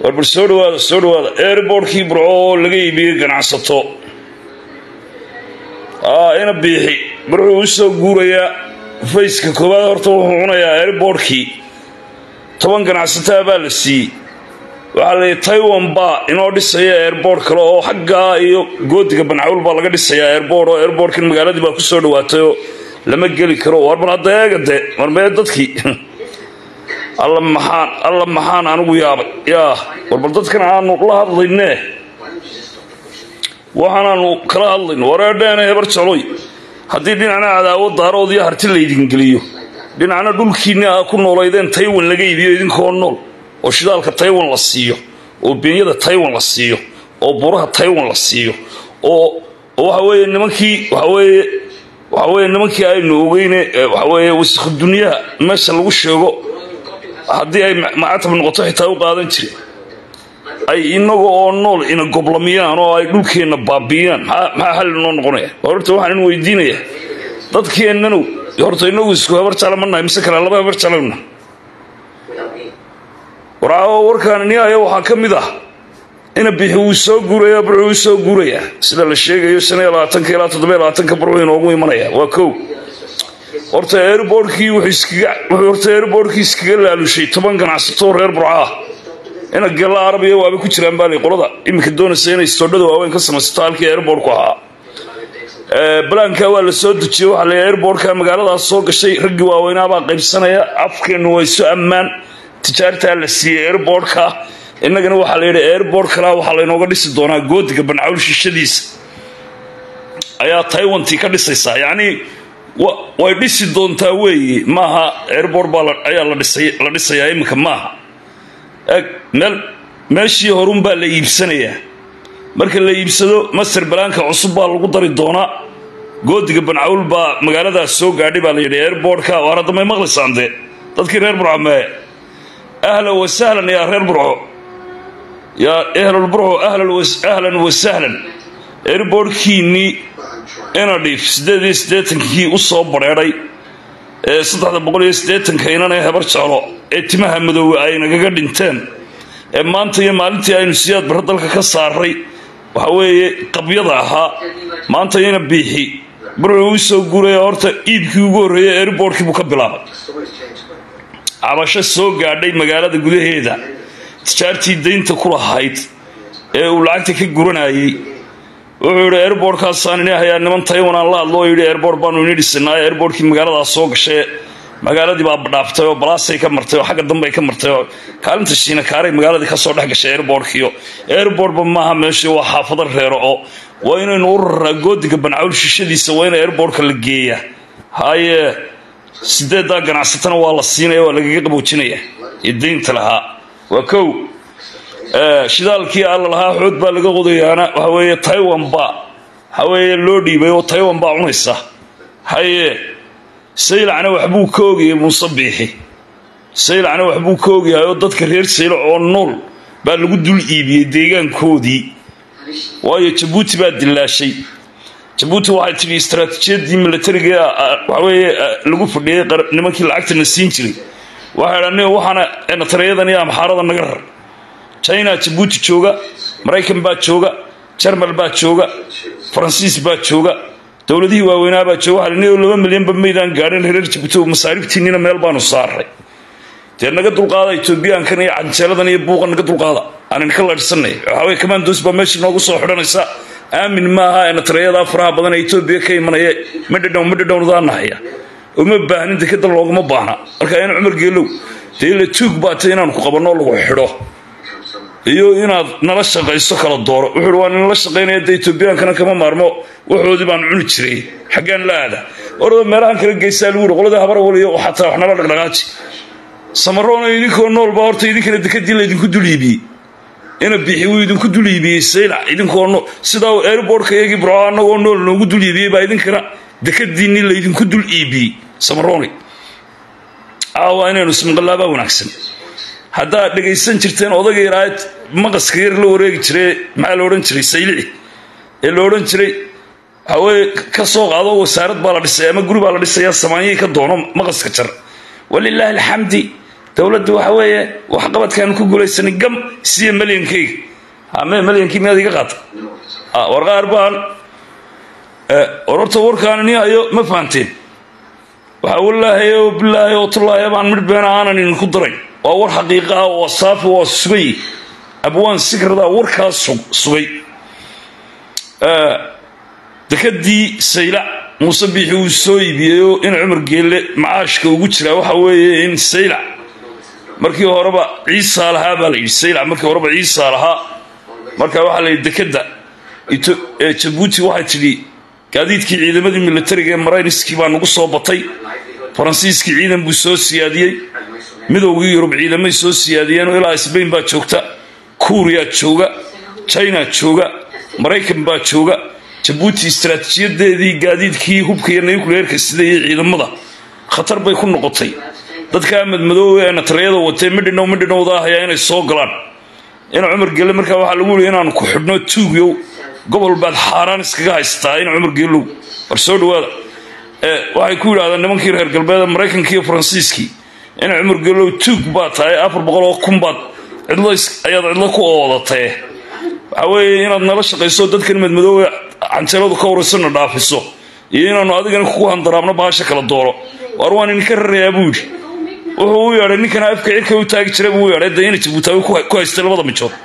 war bal soo dhawaada soo dhawaada airbortkii burco oo laga iibiyey ganacsato ina biixi burxuu u soo guurayaa fayska koowaad horta wuxuu cunayaa airbortkii toban ganacsataa baa la siiyey waxaa la taiwan baa inoo dhisaya airbort kale oo xaggaa iyo goodiga bancawl baa laga dhisayaa airbort oo airbortkan magaaladii baa ku soo dhawaatayoo lama geli karo war bal hadda eega de war mee dadkii alla maxaan alla maxaan anigu yaabay yaa war bal dadkan aanu la hadlayne waxaanaanu kala hadlayno wareedheena hebar jecloy haddii dhinacna cadaawad daarood iyo harti laydin geliyo dhinacna dhulkiinni aa ku noolaydeen taiwan laga iibiyo idinkoo nool oo shidaalka taiwan la siiyo oo beenyada taiwan la siiyo oo buraha taiwan la siiyo oo waxa weeye nimankii waxaweeye waxa weeye nimankii aynu ogeyne waxaweeye wasakhu dunyaha meesha lagu sheego haddii ay macatab noqoto xitaa u qaadan jire ay inaga oo nool ina goblamiyaan oo ay dhulkeenna baabi'iyaan maxaa xalli noo noqonaya horta waxaan in weydiinayaa dadkeennanu horta inagu isku habar jecla ma nahay mise kale laba habar jeclana warcaawo warkaan niyaaya waxaa ka mid ah ina bixi wuu soo guuraya burxuu u soo guurayaa sida la sheegayo shan iyo labaatanka ilaa toddoba iyo labaatanka burxuu inoogu imanaya waa kow horta airbortkii wuxuu horta airbortkii iskaga laalushay toban ganacsatoo reer burca ah ina galla arabiya waaba ku jiraan baalay qolada iminka doonaysa inay stoodhada waaweyn ka samaysato halkii airbortku ahaa balaanka waa la soo dejiyey waxaa la airbortka magaaladaas soo gashay raggii waaweynaabaa qaybsanaya afkeennu waa isu ammaan tijaartaa la siiyey airbortka innagana waxaa la yidhi airbort kalaa waxaa laynooga dhisi doonaa goodiga bancawl shishadiisa ayaa taiwantii ka dhisaysaa yacnii way dhisi doontaa weeye maaha airbort baa ayaa la dhisayaa iminka maaha eg meel meeshii horunbaa la iibsanayaa marka la iibsado master balaanka cusub baa lagu dari doonaa goodiga bancawl baa magaaladaas soo gaadhay baa la yidhi airbortka waar hadda may maqlaysaan dee dadkii reer burco mee ahlan wasahlan yaa reer burco yaa ehlulburco ahlan wasahlan airbortkiinnii ina dhiif siddeed iyo siddeetankii u soo badheedhay ee saddexda boqol iyo siddeetanka inanee hebar jeclo ee timaha madoowe ay nagaga dhinteen ee maanta iyo maalintii aynu siyaad barre dalka ka saaray waxa weeye qabyada ahaa maanta ina biixi burxuu u soo guuraya horta iibkii ugu horreeyey airbortkii buu ka bilaabay cabasho soo gaadhay magaalada gudaheeda tijaartii daynta ku lahayd ee uu lacagta ka guranayey wuxuu yidhi airbortkaasaan ini hayaa niman taiwan aan la hadlo oo yidhi airbort baanu ini dhisinaa airbortkii magaaladaas soo gashay magaaladii baa dhaaftay oo balaasay ka martay oo xagga dambe ay ka martay oo kaalinta shiina kaaray magaaladii ka soo dhex gashay airbortkiyo airbortba maaha meeshii waa xaafado reero oo waa inaynu u raraa goodiga bancawl shishadiisa waa in airbortka la geeyaa haye sideeddaa ganacsatana waa la siinaya waa lagaga qaboojinaya ee daynta lahaa waa kow shidaalkii alla lahaa xoog baa laga qodayaana waxa weeye taiwan baa waxa weeye loo dhiibay oo taiwan baa cunaysa haye saylacna waxbuu ka ogayay muuse biixi saylacna waxbuu ka ogyahay oo dadka reer saylac oo nool baa lagu dul iibiyey deegaankoodii waayo jabuuti baa dilaashay jabuuti waxay tidhi istaraatiijiyadii milatariga waxaweye lagu fadhiyey nimankii lacagtana siin jiray waxay dhan waxaana nataryadan iyo amxaarada naga rar china jabuuti jooga maraykan baa jooga jarmal baa jooga faransiis baa jooga dowladihii waaweynaa baa jooga waxaa laba milyanba maydaan gaadhin reer jabuuti oo masaaribtiinnina meel baanu saaray dee naga dulqaada etoobiyaankan iyo canjeeladan iyo buuqan naga dulqaada aanan ka laadhsanay waxaweye kamandos baa meesha noogu soo xidhanaysa aamin maaha ee nataryadaa faraha badan ee etoobiya ka imanaya madhadhow madhadhownadaanahaya uma baahnin dekada looguma baahna marka in cumar geelow dee ila tuug baata inaanu ku qabanoo lagu xidho iyo inaad nala shaqayso kala dooro wuxuui waa ninala shaqaynaya dee etoobiyaankana kama maarmo waxoodii baan cuni jiray xaggaan la aada orada meelahan kala geysaa lagu yidhi qoladii habarawal iyo xataa wax nala dhaqdhaqaaji samaroona idinkoo noolba horta idinkana dekadii laydinku dul iibiyey ina bixi wuu idinku dul iibiyey saylac idinkoo nool sidaa airbortka iyagii burco annagoo nool noogu dul iibiyey baa idinkana dekadiinni laydinku dul iibiyey samarooni caawa inaynu ismaqalaabaa wanaagsan haddaad dhegaysan jirteen odaga yaraad maqaska yar la wareegi jire maxaa la odhan jiray saylici ee la odhan jiray hawee ka soo qaado wasaarad baa la dhisay ama guri baa la dhisayaa samaanyihii ka doono maqaska jar walilaahi alxamdi dowladda waxa weeye waxqabadkaanu ku guulaysanay gam siya malyankayga ame malyankii miyaad iga qaata war qaar baan ororta warkaani ni hayo ma fahanteen waxaa wallaahi oo bilaahi oo tullaahi baan midh beena aanan idinku daray waa war xaqiiqa ah waa saafi waa sugay abwaan sikrada warkaas sugay dekadii saylac muuse biixi uu soo iibiyeyoo in cumar geelle macaashka ugu jiraa waxa weeye in saylac markii horeba ciisaa lahaa baa la yidhi saylac markii horeba ciisaa lahaa marka waxaa la yidhi dekadda jabuuti waxay tidhi gaadiidkii ciidamadii militariga ee marayniskii baa nagu soo batay faransiiskii ciidan buu soo siyaadiyey midowgii yurub ciidamay soo siyaadiyeenoo ilaa sbain baa joogta kuuriyaa jooga china jooga maraykan baa jooga jabuuti istaraatiijiyadeedii gaadiidkii hubka iyo nucleerka sida iyo ciidamada khatar bay ku noqotay dadkaa madmadoowe ee natariyada watee midhinow midhinowda ahayaa inay soo galaan in cumar gelle markaa waxaa lagu yihi inaanu ku xidhno tuugyow gobol baad xaaraan iskaga haysataa in cumar geelow war soo dhawaada waxay ku yidhahdeen nimankii reer galbeeda maraykankii iyo faransiiskii in cumar geelow tuug baa tahay afar boqol oo kun baad cidlo ayaad cidlo ku oodatee waxa weeye inaad nala shaqayso dadkan madmadoowe canjeeladu ka waraysana dhaafiso iyo inaanu adigana kugu handaraabno baasha kala dooro waar waan idinka rarayaa buu yidhi wuxuu u yeedhay ninkana afka cirka u taagi jiray buu u yeedhay dee ina jabuutaawi ku haystay labada mijood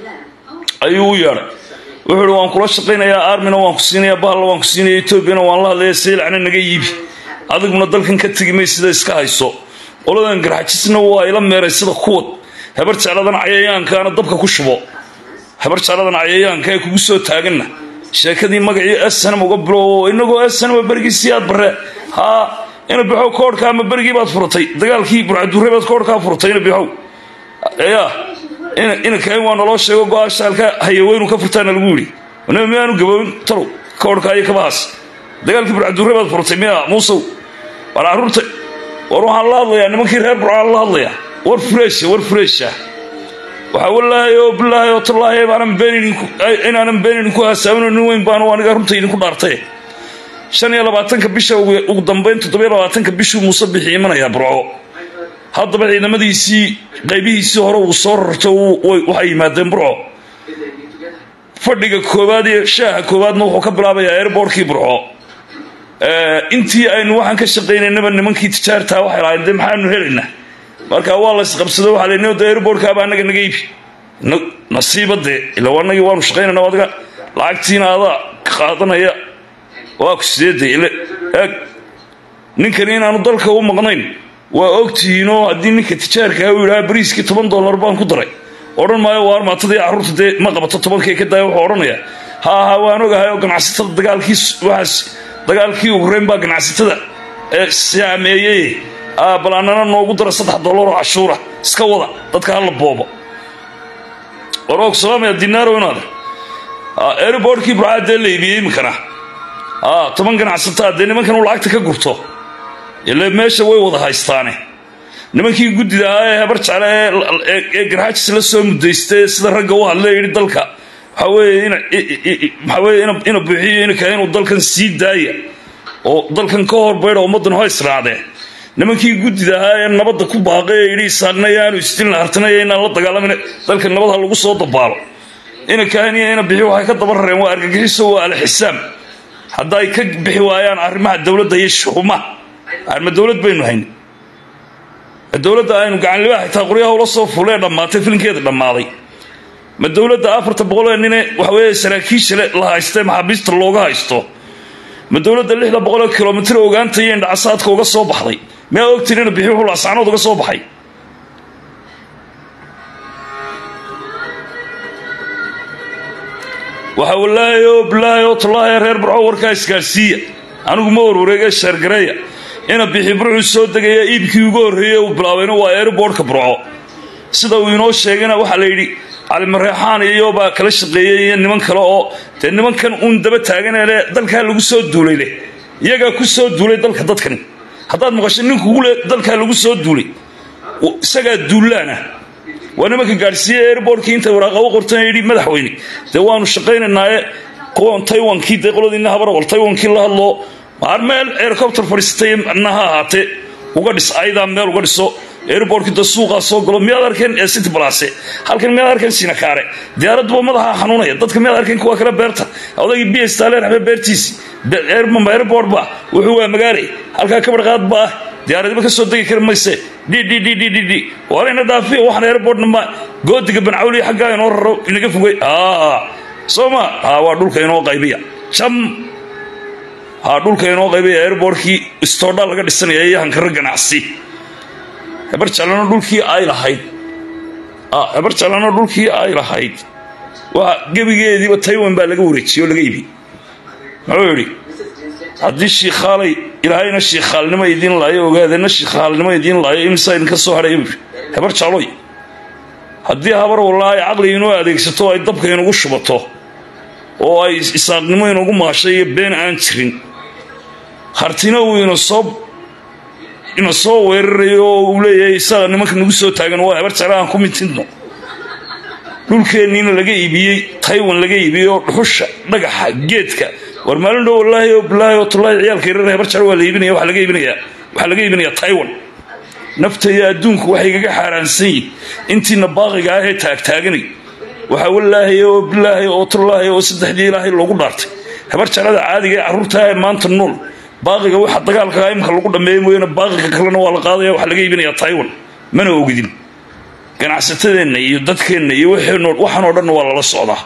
ayuu u yeedhay wuxuu ihi waan kula shaqaynayaa armina waan ku siinayaa bahalla waan ku siinaya etoobiyana waan la hadlaya saylacna naga yiibi adiguna dalkan ka tegi may sida iska hayso qoladan garxajisna waa ila meeray sida kuwad habar jecladan cayayaankaana dabka ku shubo habar jecladan cayayaanka ee kugu soo taaganna sheekadii magacii snm uga bilow inagoo snm berigiisii aad bare haa ina bixow koodhka ama berigii baad furatay dagaalkii burcadure baad koodhkaa furatay ina bixow ya ina kain waa naloo sheego go-aa shaalka hayaweynu ka furtaana lagu yidhi naba miyaanu gaboobin talow koodhka iyo kabahaas dagaalkii burcadure baad furatay miya muusow war carruurta war waxaan la hadlayaa nimankii reer burcaan la hadlayaa war fureesha war fureesha waxaa wallaahi oo bilaahi oo tallaahi baanan beeninaanan been idinku hasaabino nin weyn baanu aniga runta idinku dhaartay shan iyo labaatanka bisha ugu dambayn toddobiyo labaatanka bishuu muuse bixi imanayaa burco haddaba ciidamadiisii qaybihiisii hore uu soo rarto waxay yimaadeen burco fadhiga koowaad iyo shaaha koowaadna wuxuu ka bilaabayaa airbortkii burco intii aynu waxaan ka shaqaynaynaba nimankii tijaartaa waxay lahayn dee maxaanu helaynaa marka waa la isqabsado waxaa la de airbortkaaba annaga naga iibi nasiiba dee ila anagii waanu shaqaynayna adiga lacagtiina adaa qaadanaya waa ku sideedee ile eeg ninkani inaanu dalka u maqnayn waa ogtihiinoo haddii ninka tijaarkaa uu yidhaha bariiskii toban dollar baan ku daray odhan maayo waa armaatadii carruurta dee ma qabato tobankii ka daaya wuxuu odhanayaa ha aha waan ogahay oo ganacsatada dagaalkii waxaas dagaalkii ugrayn baa ganacsatada ee saameeyey bal annana noogu dara saddex dollar oo cashuura iska wada dadka hala boobo waroog salaamaya dinaaro inaade airbortkii burcaa dee la iibiyey iminkana toban ganacsataa dee nimankan uu lacagta ka gurto ile meesha way wada haystaane nimankii guddida ahaa ee habar jecle ee garxaajis la soo mudaysta sida ragga u hadle yidhi dalka waxaa weeye waxaa weeye ina buuxiyo inaka inuu dalkan sii daaya oo dalkan ka horbaydha ummaddan ho israacdee nimankii guddida ahaa ee nabadda ku baaqay ee yidhi isaanaya aanu isdilna hartanaya inaan la dagaalamin dalka nabad ha lagu soo dabaalo ina kahaniya ina bixi waxay ka daba rareen waa argagixiso waa alxisaam hadda ay ka bixi waayaan arrimaha dowladda iyo shuhumaha arma dowlad baynu hayn dowladda aynu gacanlibaha xitaa qoryaha ula soo fulee dhammaatay filinkeeda dhammaaday ma dowladda afarta boqolee nine waxaweeye saraakiisha la haystee maxaabiista looga haysto ma dowladda lixda boqolee kilomitr ogaanta iyo indhacasaadka uga soo baxday miyaa ogtiin ina bixi wuxuu laasacnood uga soo baxay waxaa wallaahi oo bilaahi oo tallaahi reer burco warkaa isgaarsiiya anigu ma warwareege sheergareeya ina bixi burcuu soo degaya iibkii ugu horreeyey uu bilaabayna waa airbortka burco sida uu inoo sheegayna waxaa la yidhi calimareexaan iyo baa kala shaqeeyey iyo niman kale oo dee nimankan uun daba taaganele dalkaa lagu soo duulay leh iyagaa ku soo duulay dalka dadkani haddaad maqasho ninkugu le dalkaa lagu soo duulay isagaa duullaana waa nimanka gaadhsiiye airbortkii intay waraaqabo qortan yidhi madaxweyne dee waanu shaqaynaynaaye kuwan taywankii dee qoladiina habarawal taywankii la hadloo maar meel helicopter fadhiisatay na ha ahaatee uga dhis ayadaa meel uga dhiso airbortkii da suuqaa soo galo miyaad arkeen ee city balase halkan miyaad arkeen sinakaare diyaaraduba madaxa xanuunaya dadka miyaad arkeen kuwa kale beerta odaygii b staler raxme beertiisi airport ba wuxuu waa magaale halkaa kabarqaad ba ah diyaaradiba ka soo degi kari mayse dddd waarayna dhaafiya waxaan airportna ma goodiga bancawli xaggaa inoo raro inaga fogay soo ma waa dhulka inoo qaybiya jam ha dhulka inoo qaybiya airbortkii istoodha laga dhisanaya iyo hankaro ganacsi hebar jallano dhulkii ay lahayd hebar jallano dhulkii ay lahayd waa gebigeediiba taiwan baa laga wareejiyey oo laga ibi muxuu yidhi haddii shiikhaalay ilaahayna shiikhaalnimo idiin laayo ogaadeenna shiikhaalnimo idiin laayo imsaa idinka soo hadhaya buu hebar jalloy haddii habar wallaahi caqli inoo adeegsato ay dabka inugu shubato oo ay isaaqnimo inugu maashay iyo been aan jirin hartina uu inasoo ina soo weerarayo oo uu leeyahay isaga nimanka nagu soo taagan waa hebar jale aan ku mitidno dhulkeenniina laga iibiyey taiwan laga iibiyey oo dhuxusha dhagaxa geedka war maalin dhow wallaahi oo bilaahi oo tullaahi ciyaalka yarar hebar jale waa la iibinaya waxaa laga iibinayaa waxaa laga iibinayaa taiwan nafta iyo adduunku waxay igaga xaaraansan yihin intiina baaqiga ah ee taagtaaganay waxaa wallaahi oo bilaahi oo tullaahi oo saddexdii ilaahay loogu dhaartay hebar jalada caadiga ee carruurtaa ee maanta nool baaqiga waxa dagaalka imka lagu dhammeeya mooyaane baaqiga kalena waa la qaadaya waxaa laga iibinayaa taiwan mana ogidin ganacsatadeenna iyo dadkeenna iyo waxaan oo dhanna waa lala socdaa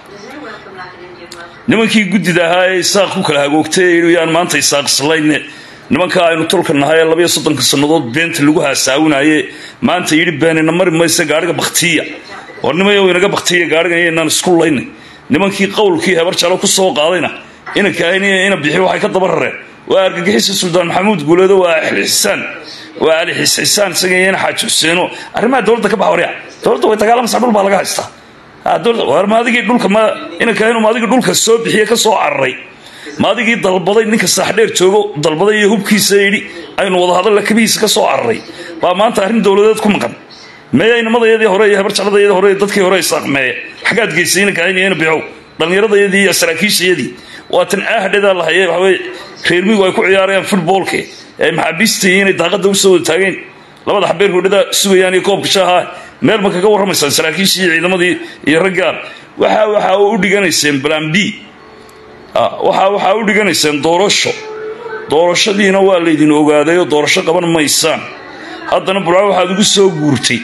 nimankii guddida ahaa ee isaaq ku kala hagoogtay yaan maanta isaaq islayne nimankaa aynu tolka nahay ee labaiyo soddonka sannadood beenta lagu haasaawinaye maanta yidhi beenina mari mayse gaadhiga bakhtiya war nimayo inaga bakhtiya gaadhigan inaan isku layna nimankii qowlkii hebar jalo ku soo qaadayna ina kaahiniya ina bixi waxay ka daba rareen waa argagixisa suldaan maxamuud guuleedo waa xisaan waa ali xisxisaan isaga iyana xaaji xuseeno arrimaha dowladda ka bax warya dowladda way dagaalamaysaa dhul baa laga haystaa war maadigii dhulka ma ina kaahinu maadigii dhulka soo bixiye ka soo cararay maadigii dalbaday ninka saaxdheer joogo dalbaday iyo hubkiisa yidhi aynu wada hadalla kabihiisa ka soo cararay baa maanta arrin dowladeed ku maqan meeya inamadayadii hore iyo habarjacladayadii hore dadkii hore isaaqmeeye xaggaad geysay ina kaahinu ina bixow dhallinyaradayadii iyo saraakiishayadii waatan ahdhedaa lahaye waxaweye reermigu ay ku ciyaarayaan futboolke ee maxaabiistii inay daaqadda usoo wada taageen labada xabeer hodhada sugayaan iyo koobka shaaha meel ma kaga warramaysaan saraakiishii iyo ciidamadii iyo raggaan waxa waxaa u dhiganayseen balan b waxa waxaa u dhiganayseen doorasho doorashadiina waa laydin ogaadayoo doorasho qaban maysaan haddana burca waxaad ugu soo guurtay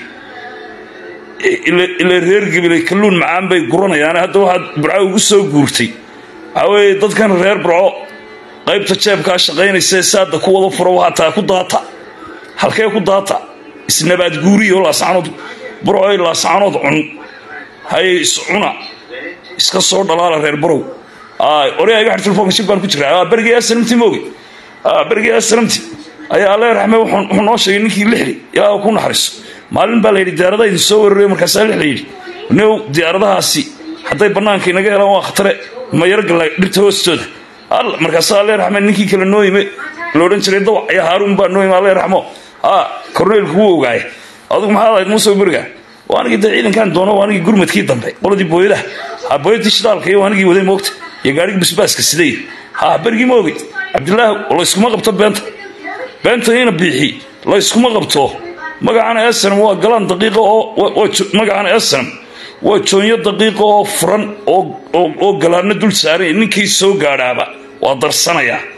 ila reer gabilay kalluun macaan bay guranayaan hadda waxaad burca ugu soo guurtay waxaa weeye dadkan reer burco qaybta jeebkaa shaqaynaysa saada ku wada furo hataa ku daata halkee ku daata isnabaad guuriyo laascanood burcoy laascanood cun haye iscuna iska soo dhalaala reer burow oryaa iga xir telefonka shib baan ku jiraa berigii aslamti mooge berigii aslamti ayaa alle raxme wuxuu noo sheegay ninkii lixli ilaa ku naxariiso maalin baa la yidhi diyaaradaha idin soo weerarayo markaasaa lixla yidhi new diyaaradahaasi hadday bannaanka inaga helaan waa khatare ma yaro galla dhirta hoostooda markaasaa alle raxme ninkii kale noo yime loodhan jiray dawac ayaa haaruun baa noo yime alle raxmo korneelku wuu ogaaye adugu maxaad ahayd muuse beriga waa anigii dee ciidankan doono waa anigii gurmadkii dambe qoladii booyadaha ha booyadii shidaalka iyo waa anigii waday moogta iyo gaarigii basbaaska siday ha berigii ma ogid cabdilaahi layskuma qabto beenta beenta ina biixi layskuma qabto magacana esanam waa galaan daqiiqa oo magacana esanam waa joonyo daqiiqa oo furan oo galaano dul saaray ninkii soo gaadhaaba waa darsanayaa